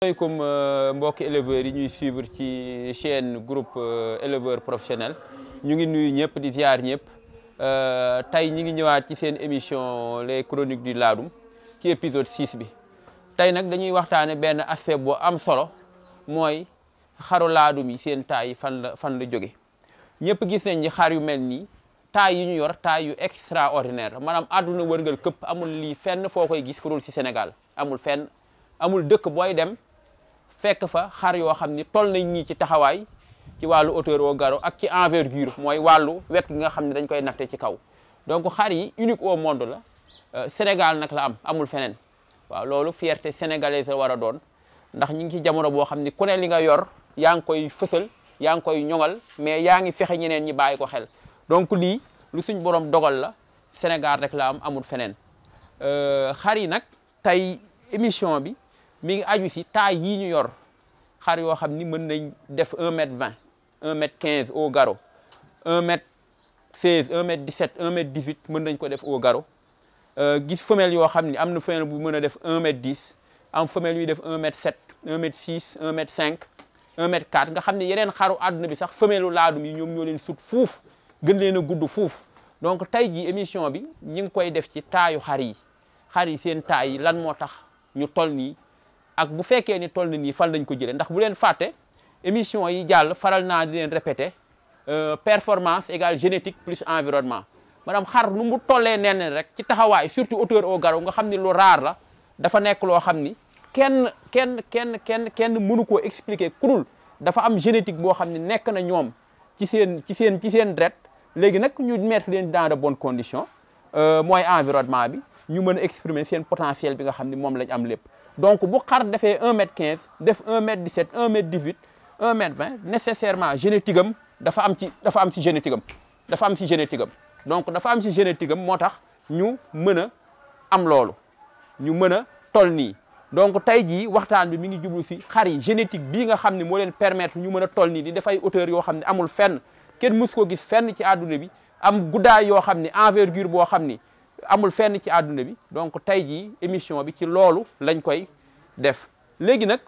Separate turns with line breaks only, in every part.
asalaamaaleykum mbokki éleveurs yi ñuy suivre ci chaîne groupe éleveur professionnel ñu ngi nuyu ñëpp di ziar ñëpp tey ñi ngi ñëwaat ci seen émission les chroniques du Ladoum ci épisode 6 bi tey nag dañuy waxtaane benn aspect bu am solo mooy xaru laadum yi seen taay yi fan la fan la jóge ñëpp gis nañ ni xar yu mel nii taay yi ñu yor taay yu extraordinaire maanaam àdduna wërngal këpp amul lii fenn foo koy gis furul ci Sénégal amul fenn amul dëkk booy dem fekk fa xar yoo xam ni toll nañ ñii ci taxawaay ci wàllu hauteur au garrot ak ci envergure mooy wàllu wet gi nga xam ne dañ koy natte ci kaw donc xar yi unique au monde la Sénégal nag la am amul feneen waaw loolu fierté sénégalaise la war a doon ndax ñu ngi ci jamono boo xam ni ku ne li nga yor yaa ngi koy fësal yaa ngi koy ñoŋal mais yaa ngi fexe ñeneen ñi bàyyi ko xel donc lii lu suñ borom dogal la Sénégal rek la am amul feneen xar yi nag tey émission bi mi ngi aju si taille yii ñu yor xar yoo xam ni mën nañ def 1 mètre 20 1 mètre 15 au garrot 1 mètre 16 1 mètre 17 1 mètre 18 mën nañ ko def au garrot gis femelle yoo xam ni am na femelle bu mën a def 1 mètre 10 am femelle yuy def 1 mètre 7 1 mètre 6 1 mètre 5 1 mètre 4 nga xam ne yeneen xaru àdduna bi sax femelle laadum yi ñoom ñoo leen sut fuuf gën leen a gudd fuuf donc tey jii émission bi ñi ngi koy def ci taayu xar yi xar yi seen taay yi lan moo tax ñu toll nii ak bu fekkee ni toll na nii fan lañ ko jëlee ndax bu leen fàtte émission yi jàll faral naa di leen répété performance égale génétique plus environnement maanaam xar nu mu tollee nen rek ci taxawaay surtout hauteur au garrot nga xam ni lu raar la dafa nekk loo xam ni kenn kenn kenn kenn kenn mënu koo expliquer kurul dafa am génétique boo xam ne nekk na ñoom ci seen ci seen ci seen dret léegi nag ñu mettre leen dans de bonnes conditions mooy environnement bi ñu mën a exprimer seen potentiel bi nga xam ni moom lañ am lépp donc bu xar defee 1 mètre 15 def 1 mètre 17 1 mètre 18 1 mètre 20 nécessairement génétique am dafa am ci dafa am ci génétique am dafa am ci génétique am donc dafa am ci génétique am moo tax ñu mën a am loolu ñu mën a toll nii donc tey jii waxtaan bi mi ngi jublu si xar yi génétique bii nga xam ne moo leen permettre ñu mën a toll nii di def ay hauteur yoo xam ne amul fenn kenn mus ko gis fenn ci àdduna bi am guddaay yoo xam ne envergure boo xam ni amul fenn ci àdduna bi donc tey jii émission bi ci loolu lañ koy def léegi nag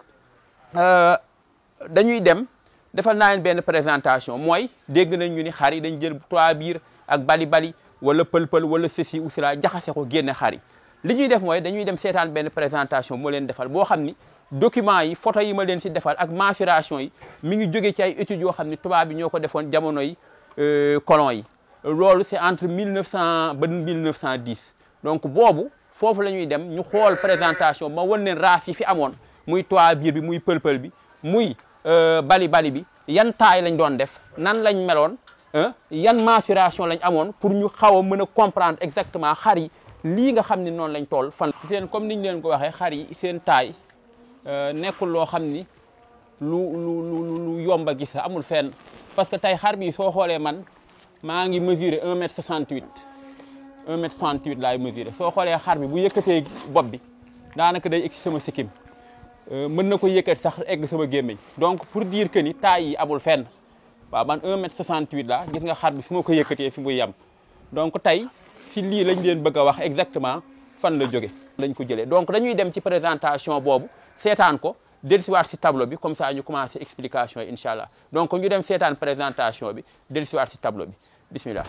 dañuy dem defal naa leen benn présentation mooy dégg nañ ñu ni xar yi dañ jël trois biir ak bali bali wala pël-pël wala ceci ou cela jaxase ko génne xar yi li ñuy def mooy dañuy dem seetaan benn présentation moo leen defal boo xam ni document yi photo yi ma leen si defal ak mensuration yi mi ngi jóge ci ay études yoo xam ni tubaab bi ñoo ko defoon jamono yi colon yi loolu c'est entre 1900 ba 1910 donc boobu foofu la ñuy dem ñu xool présentation ma wan leen race yi fi amoon muy toit biir bi muy pël-pël bi muy bali bali bi yan taay lañ doon def nan lañ meloon yan mensuration lañ amoon pour ñu xaw a mën a comprendre exactement xar yi lii nga xam ni noonu lañ toll fan. seen comme niñ leen ko waxee xar yi seen taay nekkul loo xam ni lu lu lu lu yomb a gis amul fenn parce que tey xar bi soo xoolee man. maa ngi mesurer 1 mètre 68 1 mètre 68 laay mesurer soo xoolee xar bi bu yëkkatee bopp bi daanaka day egg si sama sikkim mën na ko yëkkati sax egg sama gémmiñ donc pour dire que ni taille yi amul fenn waaw man 1 mètre 68 la gis nga xar bi su ma ko yëkkatee fi muy yem donc tey si lii lañ leen bëgg a wax exactement fan la jóge lañ ko jëlee donc dañuy dem ci présentation boobu seetaan ko dellusiwaat si tableau bi comme ça ñu commencé explication yi incha allah donc ñu dem seetaan présentation bi dellusiwaat si tableau bi bismillah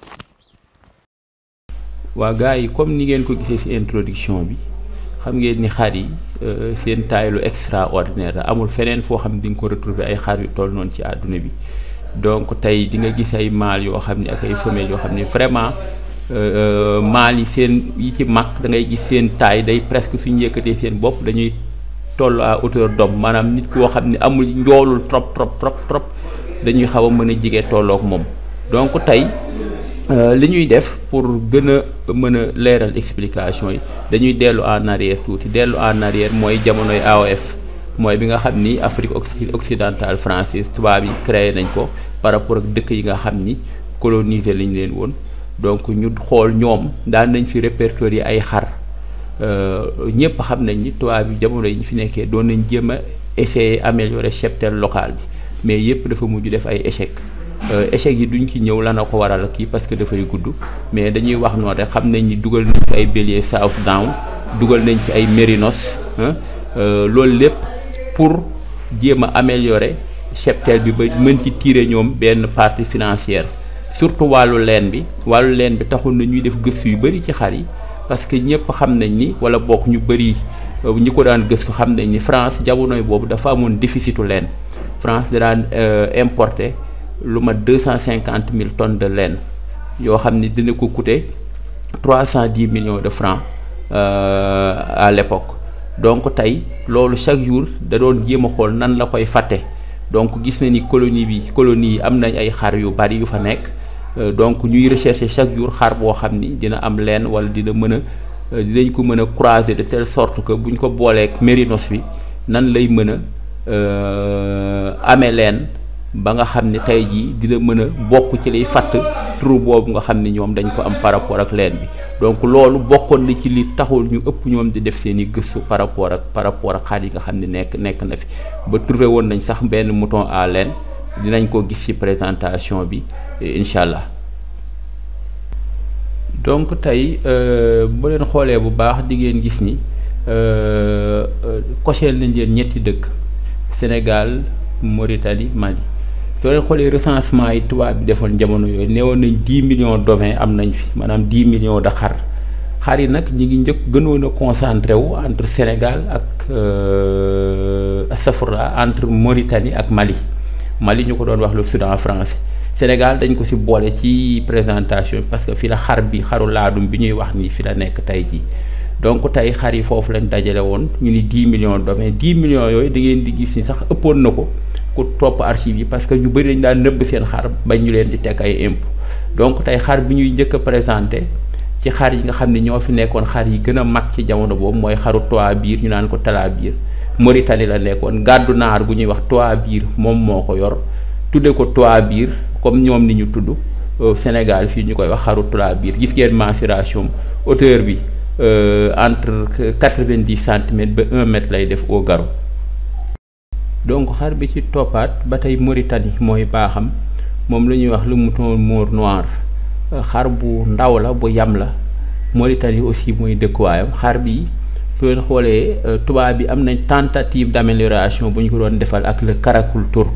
waa gars yi comme ni ngeen ko gisee ci introduction bi xam ngeen ni xar yi seen taille lu extraordinaire la amul feneen foo xam ne di nga ko retrouver ay xar yu toll noonu ci àdduna bi donc tey di nga gis ay mâles yoo xam ne ak ay femelles yoo xam ne vraiment mâles yi seen yi ci mag da ngay gis seen taille day presque suñu yëkkatee seen bopp dañuy toll à hauteur d'homme maanaam nit koo xam ne amul njoolul trop trop trop trop dañuy xaw a mën a jige tolloog moom donc tey li ñuy def pour gën a mën a leeral explication yi dañuy dellu en arrière tuuti dellu en arrière mooy jamonoy AOF mooy bi nga xam ni Afrique occidentale française tubaab yi créé nañ ko par rapport ak dëkk yi nga xam ni colonisé lañ leen woon donc ñu xool ñoom daan nañ fi répertorier ay xar ñëpp xam nañ ni tubaab bi jamono yi ñu fi nekkee doon nañ jéem a essayer améliorer cheptel local bi mais yëpp dafa mujj def ay échec échec yi duñ ci ñëw lana ko waral kii parce que dafay gudd mais dañuy wax noonu rek xam nañ ni dugal nañ fi ay bélier South Down dugal nañ fi ay mérinos loolu lépp pour jéem a améliorer cheptel bi ba mën ci tirer ñoom benn partie financière surtout wàllu leen bi wàllu leen bi taxul na ñuy def gëstu yu bëri ci xar yi parce que ñëpp xam nañ ni wala bokk ñu bëri ñi ko daan gëstu xam nañ ni France jamonoy boobu dafa amoon déficitu leen France da daan importer lu ma deux cent cinquante mille tonnes de laine yoo xam ni dina ko coûter trois cent dix millions de francs à l'époque donc tey loolu chaque jour da doon jéem a xool nan la koy fàtte donc gis na ni colonie bi colonie yi am nañ ay xar yu bari yu fa nekk donc ñuy rechercher chaque jour xar boo xam ni dina am leen wala dina mën a dinañ ko mën a croiser de telle sorte que buñ ko booleek mérinos bi nan lay mën a amee leen ba nga xam ne tey jii dina mën a bokk ci liy fatt trou boobu nga xam ne ñoom dañ ko am par rapport ak leen bi donc loolu bokkoon na ci li taxul ñu ëpp ñoom di def seen i gëstu par rapport ak par rapport ak xar yi nga xam ne nekk nekk na fi ba trouvé woon nañ sax benn mouton à laine dinañ ko gis ci présentation bi incha allah donc tey bu leen xoolee bu baax di ngeen gis ni coché nañ leen ñetti dëkk Sénégal Mauritanie Mali soo leen xoolee recensement yi tubaab bi defoon jamono yooyu neewoon nañ dix millions d'ovins am nañ fi maanaam dix millions de xar xar yi nag ñi ngi njëkk gënoon a concentré wu entre Sénégal ak safra entre Mauritanie ak Mali Mali ñu ko doon wax le Soudan français Sénégal dañ ko ci boole ci présentation parce que fi la xar bi xaru laadum bi ñuy wax ni fi la nekk tey jii donc tey xar yi foofu lañ dajale woon ñu ni dix millions d'ovins dix millions yooyu da ngeen di gis ni sax ëppoon na ko ku topp archives yi parce que ñu bëri dañ daan nëbb seen xar bañ ñu leen di teg ay impôt donc tey xar bi ñuy njëkk a présenté ci xar yi nga xam ne ñoo fi nekkoon xar yi gën a mag ci jamono boobu mooy xaru toit biir ñu naan ko talaa biir Mauritanie la nekkoon gàddu naar bu ñuy wax toit biir moom moo ko yor tudde ko toit biir comme ñoom ni ñu tudd Sénégal fii ñu koy wax xaru toit biir gis ngeen mensuration hauteur bi entre quatre-vingt-dix centimètres ba un mètre lay def au garrot donc xar bi ci toppaat ba tey Mauritanie mooy baaxam moom la ñuy wax le mouton mort noir xar bu ndaw la bu yam la Mauritanie aussi mooy dëkkuwaayam xar bi su leen xoolee tubaab bi am nañ tentative d'amélioration bu ñu ko doon defal ak le karakul turc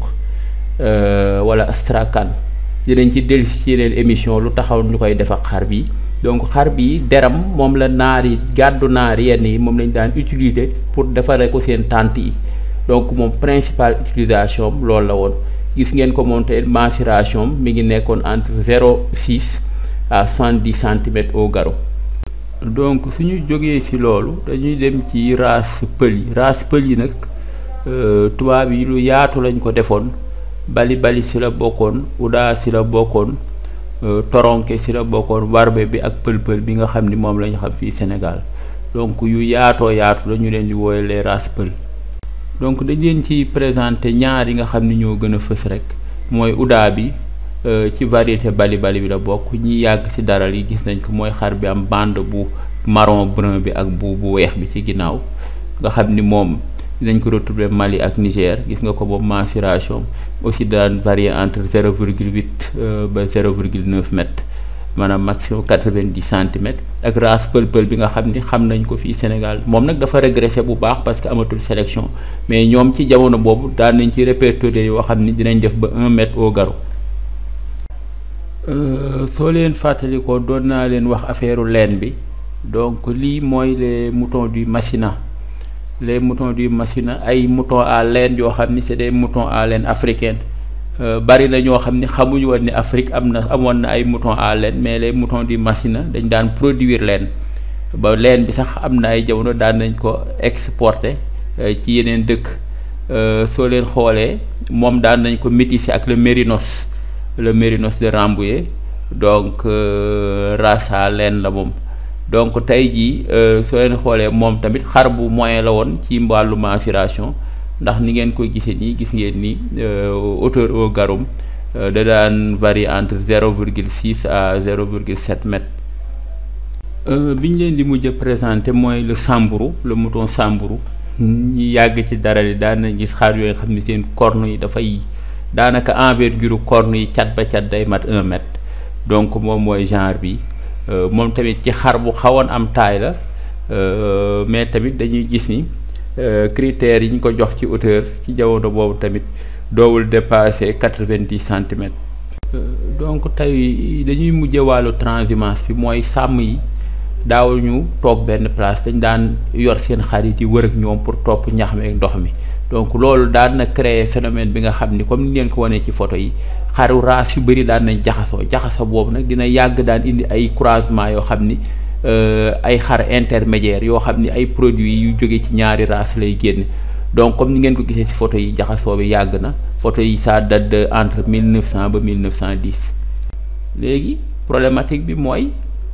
wala astrakhan dinañ ci dellusi ci yeneen émission lu taxaw ñu koy def ak xar bi donc xar bi deram moom la naar yi gàddu naar yenn yi moom lañ daan utiliser pour defaree ko seen tente yi donc moom principale utilisation loolu la woon gis ngeen ko moom te mensuration mi ngi nekkoon entre zéro six à soixante-dix centimètres au garrot donc suñu jógee ci loolu dañuy dem ci race pël yi race pël yi nag tubaab yi lu yaatu lañ ko defoon bali bali ci la bokkoon udaa ci la bokkoon toronke ci la bokkoon warbe bi ak pël-pël bi nga xam ni moom lañu xam fii Sénégal donc yu yaatoo yaatu la ñu leen di wooye les races pël donc dañ leen ci présenter ñaar yi nga xam ni ñoo gën a fës rek mooy udaa bi ci variété bali bali bi la bokk ñi yàgg ci daral yi gis nañ ko mooy xar bi am bande bu marron brun bi ak bu bu weex bi ci ginnaaw nga xam ni moom dinañ ko retrouver Mali ak Niger gis nga ko boobu mensuration aussi daan varier entre zéro virgule huit ba zéro virgule neuf mètres maanaam maximum quatre-vingt-dix centimètres ak race pël-pël bi nga xam ni xam nañ ko fii Sénégal moom nag dafa régressé bu baax parce que amatul sélection mais ñoom ci jamono boobu daan nañ ci répertorier yoo xam ni dinañ def ba un mètre au garrot soo leen fàttalikoo doon naa leen wax affaire laine bi donc lii mooy les moutons du Massina les moutons du Massina ay moutons à laine yoo xam ni c'est des moutons à laine africaine bari na ñoo xam ni xamuñu woon ni Afrique am na amoon na ay moutons à laine mais les moutons du Massina dañ daan produire laine ba laine bi sax am na ay jamono daan nañ ko exporter ci yeneen dëkk soo leen xoolee moom daan nañ ko métisser ak le mérinos le mérinos de Rambouillet donc race à laine la moom donc tey jii soo leen xoolee moom tamit xar bu moyen la woon ci wàllu mensuration ndax ni ngeen koy gisee nii gis ngeen ni hauteur au garrot da daan varier entre zéro virgule six à zéro virgule sept mètres. bi ñu leen di mujj a présenté mooy le samburu le mouton samburu ñi yàgg ci dara li daan nañ gis xar yooyu xam ni seen corne yi dafay daanaka envergure corne yi cat ba cat day mat un mètre donc moom mooy genre bi. moom tamit ci xar bu xawoon am taay la mais tamit dañuy gis ni critères yi ñu ko jox ci hauteur ci jamono boobu tamit doowul dépasser quatre-vingt-dix centimètres donc tey dañuy mujje wàllu transhumance bi mooy sàmm yi daaw ñu toog benn place dañ daan yor seen xarit yi wër ak ñoom pour topp ñax mi ak ndox mi donc loolu daan na créer phénomène bi nga xam ni comme ni ngeen ko wanee ci photo yi xaru race yu bëri daan nañ jaxasoo jaxasoo boobu nag dina yàgg daan indi ay croisement yoo xam ni ay xar intermédiaire yoo xam ni ay produits yu jóge ci ñaari race lay génn donc comme ni ngeen ko gisee ci photo yi jaxasoo bi yàgg na photo yi ça date de entre 1900 ba 1910 léegi problématique bi mooy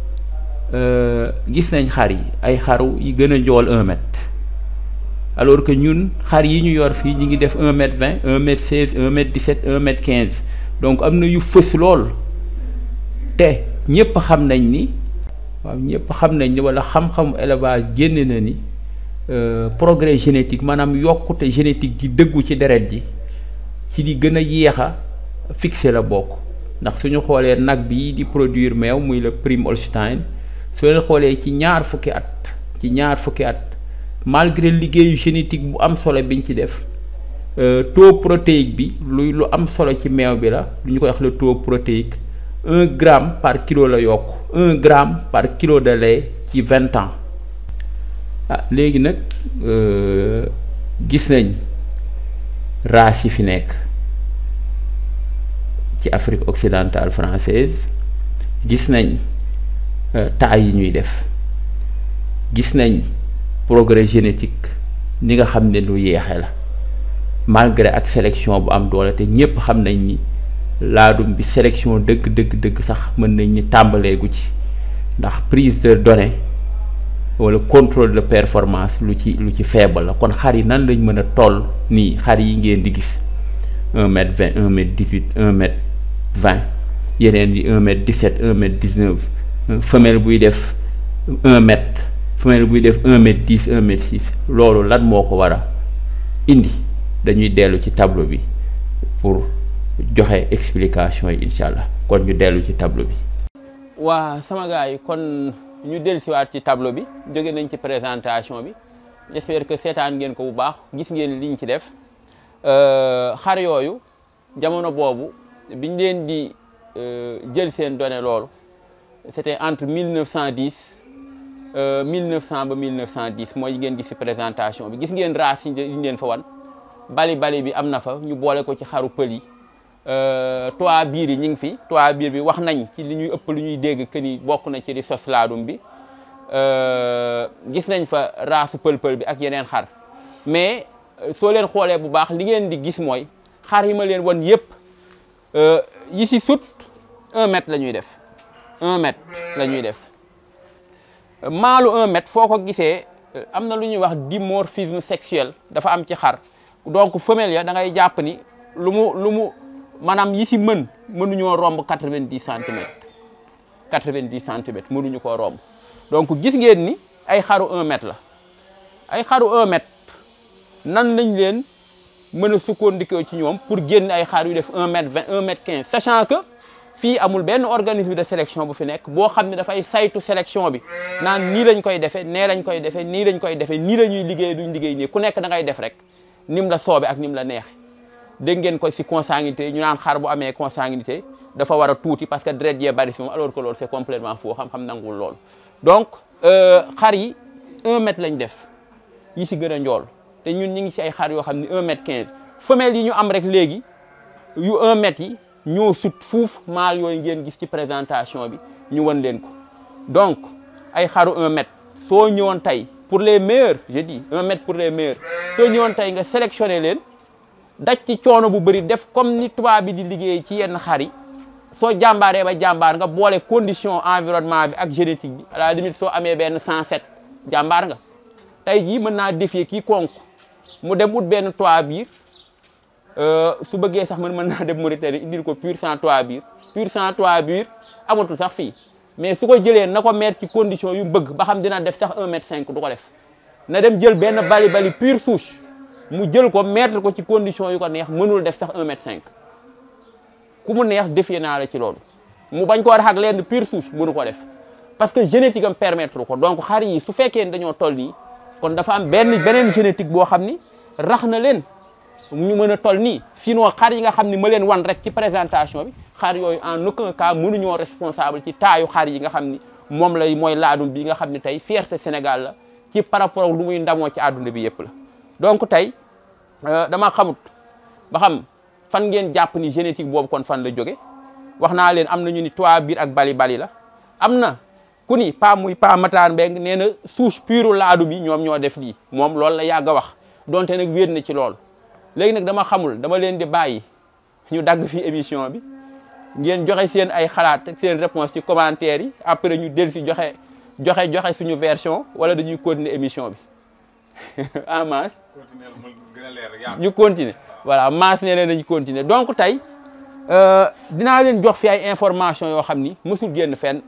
gis nañ xar yi ay xaru yi gën a njool un mètre alors que ñun xar yi ñu yor fii ñi ngi def un mètre vingt un mètre seize un mètre dix-sept un mètre quinze donc am na yu fës lool te ñëpp xam nañ ni waaw ñëpp xam nañ ni walla xam-xamu élevage génne na ni progrès génétique maanaam yokkute génétique gi dëggu ci deret ji ci li gën a yéex a fixé la bokk ndax suñu xoolee nag bi di produire meew muy le prime Holstein soo leen xoolee ci ñaar fukki at ci ñaar fukki at malgré liggéeyu génétique bu am solo biñ ci def taux protéique bi luy lu am solo ci meew bi la lu ñu koy wax le taux protéique un gramme par kilo la yokk un gramme par kilo de lait ci vingt ans ah léegi nag gis nañ race yi fi nekk ci Afrique occidentale française gis nañ taay yi ñuy def gis nañ progrès génétique ni nga xam ne lu yeexe la malgré ak sélection bu am doole te ñépp xam nañ ni laadum bi sélection dëgg dëgg dëgg sax mën nañ ni tàmbaleegu ci ndax prise de données wala contrôle de performance lu ci lu ci faible la kon xar yi nan lañ mën a toll nii xar yi ngeen di gis un mètre vingt un mètre dix-huit un mètre vingt yeneen yi un mètre dix-sept un mètre dix-neuf femelle buy def un mètre femelle buy def un mètre dix un mètre six loolu lan moo ko war a indi dañuy dellu ci tableau bi pour joxe explication yi incha allah kon ñu dellu ci tableau bi.
waa sama gars yi kon ñu dellusiwaat ci tableau bi jóge nañ ci présentation bi j'espère que seetaan ngeen ko bu baax gis ngeen liñ ci def xar yooyu jamono boobu biñ leen di jël seen données loolu c'était entre 1910 1900 ba 1910 mooy ngeen gis ci présentation bi gis ngeen race yi ñu leen fa wan bali bali bi am na fa ñu boole ko ci xaru pël yi toit biir yi ñu ngi fi toit biir bi wax nañ ci li ñuy ëpp lu ñuy dégg que ni bokk na ci di sos laadum bi gis nañ fa raasu pël-pël bi ak yeneen xar mais soo leen xoolee bu baax li ngeen di gis mooy xar yi ma leen wan yëpp yi si sut un mètre la ñuy def un mètre la ñuy def maalu un mètre foo ko gisee am na lu ñuy wax dimorphisme sexuel dafa am ci xar donc femelle ya da ngay jàpp ni lu mu lu mu maanaam yi si mën mënuñoo romb quatre-vingt-dix centimètres quatre-vingt-dix centimètres mënuñu koo romb donc gis ngeen ni ay xaru un mètre la ay xaru un mètre nan lañ leen mën a sukkandikoo ci ñoom pour génn ay xar yu def un mètre vingt un mètre quinze sachant que fii amul benn organisme de sélection bu fi nekk boo xam ne dafay saytu sélection bi naan nii lañ koy defee nee lañ koy defee nii lañ koy defee nii la ñuy liggéey duñ liggéey nii ku nekk da ngay def rek nim la soobe ak nim la neexe dégg ngeen ko si consanguinité ñu naan xar bu amee consanguinité dafa war a tuuti parce que deret yee bari si moom alors que loolu c'est complètement faux xam-xam nanguwul loolu donc xar yi un mètre lañ def yi si gën a njool te ñun ñi ngi si ay xar yoo xam ne un mètre quinze femelles yi ñu am rek léegi yu un mètre yi ñoo sut fuuf maal yooyu ngeen gis ci présentation bi ñu wan leen ko donc ay xaru un mètre soo ñëwoon tey pour les meilleurs je dis un mètre pour les meilleurs soo ñëwoon tey nga sélectionné leen daj ci coono bu bëri def comme ni tubaab bi di liggéey ci yenn xar yi soo jàmbaaree ba jàmbaar nga boole condition environnement bi ak génétique bi à la limite soo amee benn 107 jàmbaar nga tey jii mën naa défier kii konk mu dem ut benn toit biir su bëggee sax man mën naa dem Mauritanie indil ko pur sang toit biir pur sang toit biir amatul sax fii mais su ko jëlee na ko mettre ci condition yu bëgg ba xam dina def sax 1 mètre 5 du ko def na dem jël benn bali bali pure souche mu jël ko mettre ko ci condition yu ko neex mënul def sax 1 mètre 5 ku mu neex défier naa la ci loolu mu bañ koo rax ak lenn pure souche mënu ko def parce que génétique am permettre ko donc xar yi su fekkee ne dañoo toll nii kon dafa am benn beneen génétique boo xam ni rax na leen ñu mën a toll nii sinon xar yi nga xam ni ma leen wan rek ci présentation bi xar yooyu en aucun cas mënuñoo responsable ci taayu xar yi nga xam ni moom lay mooy laadum bi nga xam ni tey fierté Sénégal la ci par rapport ak lu muy ndamoo ci àdduna bi yëpp la donc tey dama xamut ba xam fan ngeen jàpp ni génétique boobu kon fan la jóge wax naa leen am na ñu ni toit biir ak bali bali la am na ku ni pa muy pa Matar Mbeng nee na souche pure laadu bi ñoom ñoo def lii moom loolu la yàgg a wax donte nag wéet na ci loolu léegi nag dama xamul dama leen di bàyyi ñu dagg fi émission bi ngeen joxe seen ay xalaat ak seen réponse ci commentaire yi après ñu del si joxe joxe joxe suñu version wala dañuy continuer émission bi en masse ñu continuer voilà masse nee nañu continuer donc tey dinaa leen jox fi ay information yoo xam ni mësul génn fenn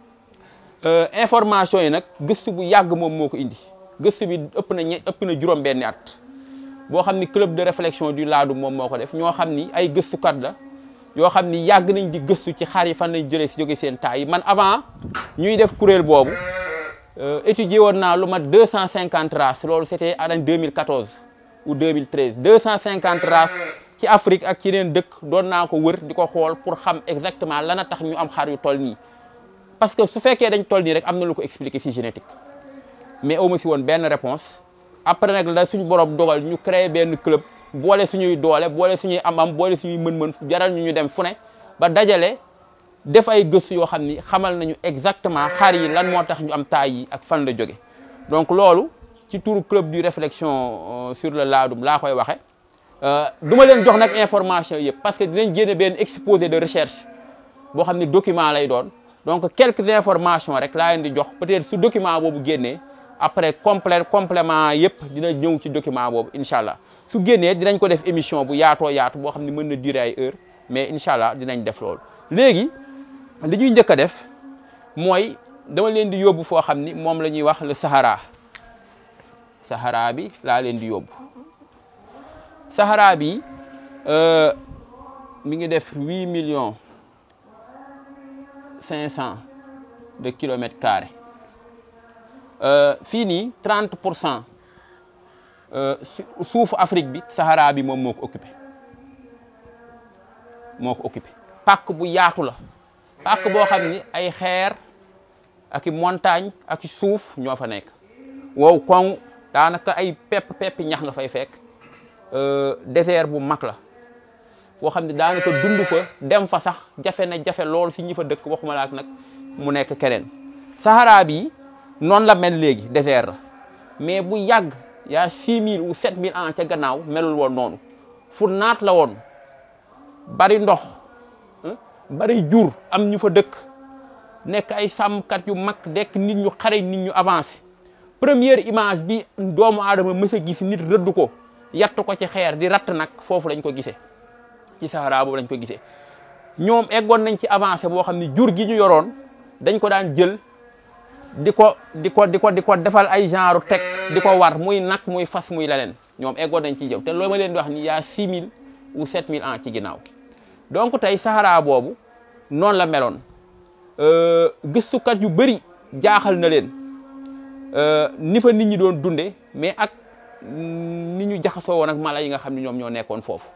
information yi nag gëstu bu yàgg moom moo ko indi gëstu bi ëpp na ñe ëpp na juróom benni at boo xam ni club de réflexion du laadum moom moo ko def ñoo xam ni ay gëstukat la yoo xam ni yàgg nañ di gëstu ci xar yi fan lañ jëlee si jóge seen taay yi man avant ñuy def kuréel boobu étudier woon naa lu mat deux cent cinquante races loolu c'était en 2014 ou 2013 deux cent cinquante races ci Afrique ak ci yeneen dëkk doon naa ko wër di ko xool pour xam exactement lan a tax ñu am xar yu toll nii parce que su fekkee dañ toll nii rek am na lu ko expliquer ci génétique mais amu si woon benn réponse après nag la suñu borom dogal ñu créer benn club boole suñuy doole boole suñuy am-am boole suñuy mën-mën jaral ñu ñu dem fu ne ba dajale def ay gëstu yoo xam ni xamal nañu exactement xar yi lan moo tax ñu am taay yi ak fan la jóge donc loolu ci turu club du réflexion sur le laadum laa koy waxe du ma leen jox nag information yëpp parce que dinañ génne benn exposé de recherche boo xam ni document lay doon donc quelques informations rek laa leen di jox peut-être su document boobu génnee après complet complément yëpp dina ñëw ci document boobu incha allah su génnee dinañ ko def émission bu yaatoo yaatu boo xam ne mën na durer ay heure mais incha allah dinañ def loolu léegi li ñuy njëkk a def mooy dama leen di yóbbu foo xam ni moom la ñuy wax le Sahara Sahara bi laa leen di yóbbu Sahara bi mi ngi def huit millions cinq cent de kilomètres carrés fii nii trente pour cent suufu Afrique bi Sahara bi moom moo ko occupé moo ko occupé pàkk bu yaatu la pàkk boo xam ni ay xeer ak i montagne ak i suuf ñoo fa nekk wow koŋ daanaka ay pepp peppi ñax nga fay fekk désert bu mag la foo xam ne daanaka dund fa dem fa sax jafe na jafe lool si ñi fa dëkk waxuma laak nag mu nekk keneen Sahara bi noonu la mel léegi désert la mais bu yàgg yaa 6000 ou 7000 ans ca gannaaw melul woon noonu fu naat la woon bari ndox bari jur am ñu fa dëkk nekk ay sàmmkat yu mag dekk nit ñu xare nit ñu avancé première image bi doomu aadama mës a gis nit rëdd ko yatt ko ci xeer di ratt nag foofu lañ ko gisee ci Sahara boobu lañ ko gisee ñoom eggoon nañ ci avancé boo xam ne jur gi ñu yoroon dañ ko daan jël di ko di ko di ko di ko defal ay genre teg di ko war muy nag muy fas muy leneen ñoom eggoon nañ ci jëw te loolu ma leen di wax ni yaa 6000 ou 7000 ans ci ginnaaw donc tey Sahara boobu noonu la meloon gëstukat yu bëri jaaxal na leen ni fa nit ñi doon dunde mais ak ni ñu jaxasoo woon ak mala yi nga xam ne ñoom ñoo nekkoon foofu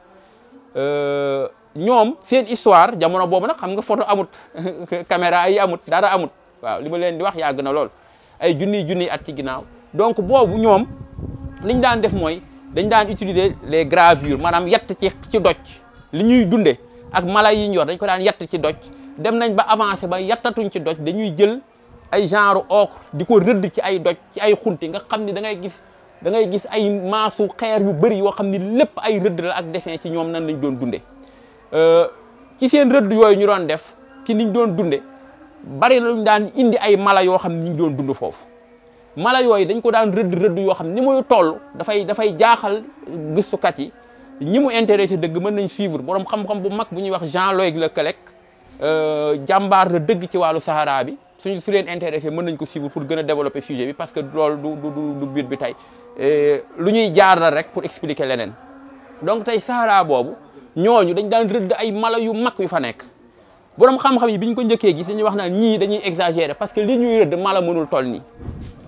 ñoom seen histoire jamono boobu nag xam nga photo amut caméra yi amut dara amut waaw li ma leen di wax yàgg na lool ay junniy junniy at ci ginnaaw donc boobu ñoom liñ daan def mooy dañ daan utiliser les gravures maanaam yett ci ci doj li ñuy dunde ak mala yi ñu yor dañ ko daan yett ci doj dem nañ ba avancé ba yattatuñ ci doj dañuy jël ay genre ocre di ko rëdd ci ay doj ci ay xunti nga xam ni da ngay gis da ngay gis ay maasu xeer yu bëri yoo xam ni lépp ay rëdd la ak dessin ci ñoom nan lañ doon dunde ci seen rëdd yooyu ñu doon def ci niñ doon dunde bari na luñ daan indi ay mala yoo xam ni ñu doon dund foofu mala yooyu dañ ko daan rëdd rëdd yoo xam ni muy toll dafay dafay jaaxal gëstukat yi ñi mu intéressé dëgg mën nañ suivre borom xam-xam bu mag bu ñuy wax Jean-Loïc Leclerc jàmbaar la dëgg ci wàllu Sahara bi suñu su leen intéressé mën nañ ko suivre pour gën a développer sujet bi parce que loolu du du du but bi tey lu ñuy jaar la rek pour expliquer leneen donc tey Sahara boobu ñooñu dañ daan rëdd ay mala yu mag yu fa nekk borom xam-xam yi bi ñu ko njëkkee gis dañuy wax naan ñii dañuy exagérer parce que li ñuy rëdd mala mënul toll nii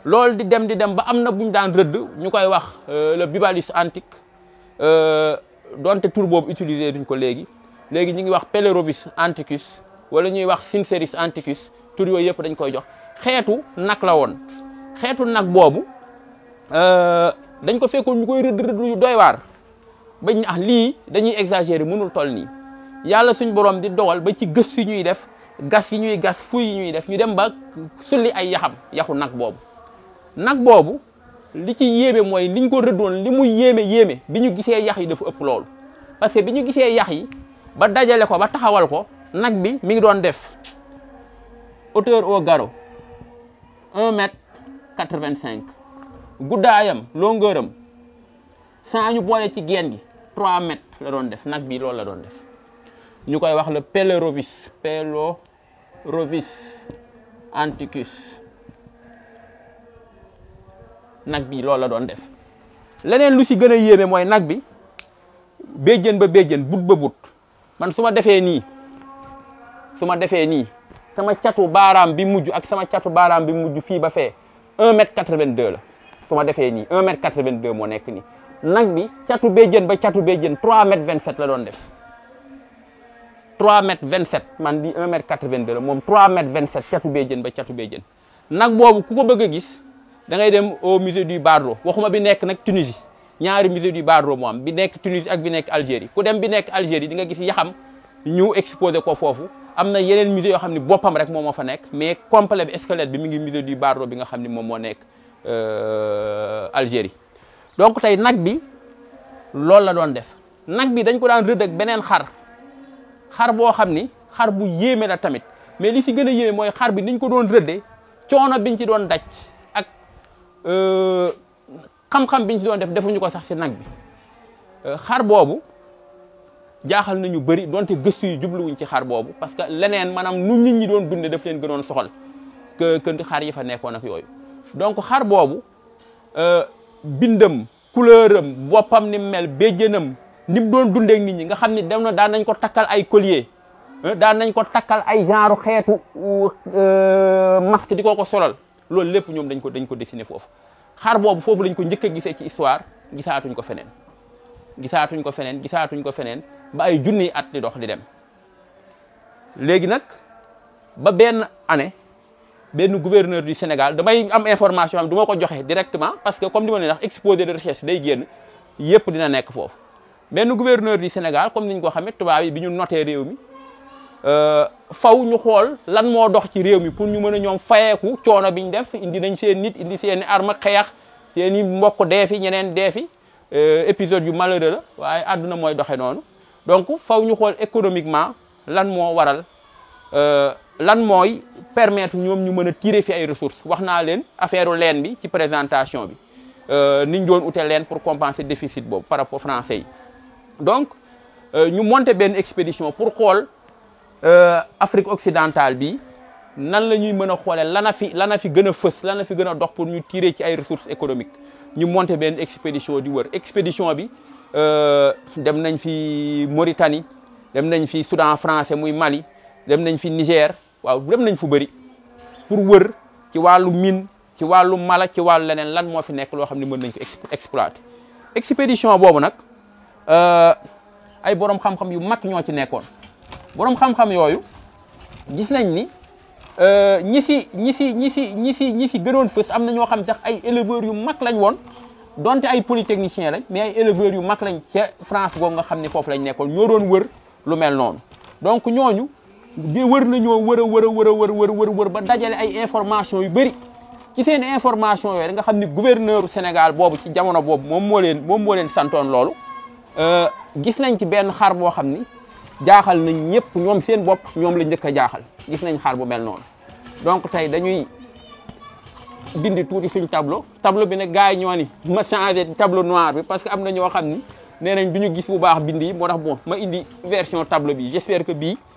loolu di dem di dem ba am na bu ñu daan rëdd ñu koy wax le Bibalisme antique donte tur boobu utilisé duñ ko léegi léegi ñu ngi wax Pelerovis antiquus wala ñuy wax Synceris antiquus tur yooyu yëpp dañ koy jox xeetu nag la woon xeetu nag boobu dañ ko fekkoon ñu koy rëdd rëdd yu doy waar bañ ah lii dañuy exagérer mënul toll nii yàlla suñ borom di dogal ba ci gës yi ñuy def gas yi ñuy gas fuy yi ñuy def ñu dem ba sulli ay yaxam yaxu nag boobu nag boobu li ci yéeme mooy liñ ko rëddoon li muy yéeme yéeme bi ñu gisee yax yi dafa ëpp loolu parce que bi ñu gisee yax yi ba dajale ko ba taxawal ko nag bi mi ngi doon def hauteur au garrot un mètre quatre-vingt-cinq guddaayam longueur am sans ñu boole ci geen gi trois mètres la doon def nag bi loolu la doon def ñu koy wax le Pelerovis Pelerovis antiquus nag bi loolu la doon def leneen lu ci gën a yéeme mooy nag bi béjjën ba béjjën but ba but man su ma defee nii su ma defee nii sama catu baaraam bi mujj ak sama catu baaraam bi mujj fii ba fee un mètre quatre-vingt-deux la su ma defee nii un mètre quatre-vingt-deux moo nekk nii nag bi catu béjjën ba catu béjjën trois mètres vingt-sept la doon def trois mètres vingt-sept man bi un mètre quatre-vingt-deux la moom trois mètres vingt-sept catu béjjën ba catu béjjën nag boobu ku ko bëgg a gis da ngay dem au musée du Bardo waxuma bi nekk nag Tunisie ñaari musée du Bardo moo am bi nekk Tunisie ak bi nekk Algérie ku dem bi nekk Algérie di nga gis yaxam ñu exposé ko foofu am na yeneen musée yoo xam ne boppam rek moom moo fa nekk mais complet bi squelette bi mi ngi musée du Bardo bi nga xam ne moom moo nekk Algérie donc tey nag bi loolu la doon def nag bi dañ ko daan rëdd ak beneen xar xar boo xam ni xar bu yéeme la tamit mais li si gën a yéeme mooy xar bi niñ ko doon rëddee coono biñ ci doon daj ak xam-xam biñ ci doon def defuñu ko sax si nag bi xar boobu jaaxal nañu bëri donte gëstu yi jubluwuñ ci xar boobu parce que leneen maanaam nu nit ñi doon dunde daf leen gënoon soxal que que xar yi fa nekkoon ak yooyu donc xar boobu bindam couleur am boppam ni mel béjjënam ni mu doon dundeek nit ñi nga xam ni dem na daan nañ ko takkal ay collier daan nañ ko takkal ay genre xeetu masque di ko ko solal loolu lépp ñoom dañ ko dañ ko dessiné foofu xar boobu foofu lañ ko njëkk a gisee ci histoire gisaatuñ ko feneen gisaatuñ ko feneen gisaatuñ ko feneen ba ay junniy at di dox di dem léegi nag ba benn année benn gouverneur du Sénégal damay am information am du ma ko joxe directement parce que comme di ma ne ndax exposé de recherche day génn yëpp dina nekk foofu benn gouverneur du Sénégal comme niñ ko xamee tubaab yi bi ñu noté réew mi faw ñu xool lan moo dox ci réew mi pour ñu mën a ñoom fayeeku coono biñ def indi nañ seen nit indi seen i arme xeex seen i mbokk dee fi ñeneen dee fi épisode yu malheureux la waaye àdduna mooy doxe noonu donc faw ñu xool économiquement lan moo waral lan mooy permettre ñoom ñu mën a tirer fi ay ressources wax naa leen affaire leen bi ci présentation bi niñ doon ute leen pour compenser déficit boobu par rapport français yi donc ñu monter benn expédition pour xool Afrique occidentale bi nan la ñuy mën a xoolee lana fi lana fi gën a fës lana fi gën a dox pour ñu tirer ci ay ressources économiques ñu monter benn expédition di wër expédition bi dem nañ fi Mauritanie dem nañ fi Soudan français muy Mali dem nañ fi Niger waaw dem nañ fu bëri pour wër ci wàllu mine ci wàllu mala ci wàllu leneen lan moo fi nekk loo xam ne mën nañ ko exploiter expédition boobu nag ay borom xam-xam yu mag ñoo ci nekkoon borom xam-xam yooyu gis nañ ni ñi si ñi si ñi si ñi si ñi si gënoon fës am na ñoo xam sax ay éleveurs yu mag lañ woon donte ay polytechniciens lañ mais ay éleveurs yu mag lañ ca France googu nga xam ne foofu lañ nekkoon ñoo doon wër lu mel noonu donc ñooñu di wër nañoo wër a wër a wër a wër wër wër wër ba dajale ay information yu bëri ci seen information yooyu nga xam ni gouverneur Sénégal boobu ci jamono boobu moom moo leen moom moo leen santoon loolu gis nañ ci benn xar boo xam ni jaaxal nañ ñëpp ñoom seen bopp ñoom la njëkk a jaaxal gis nañ xar bu mel noonu donc tey dañuy dindi tuuti suñ tableau tableau bi nag gars yi ñoo ni ma changé tableau noir bi parce que am na ñoo xam ni nee nañ du ñu gis bu baax bind yi moo tax bon ma indi version tableau bi j'espère que bii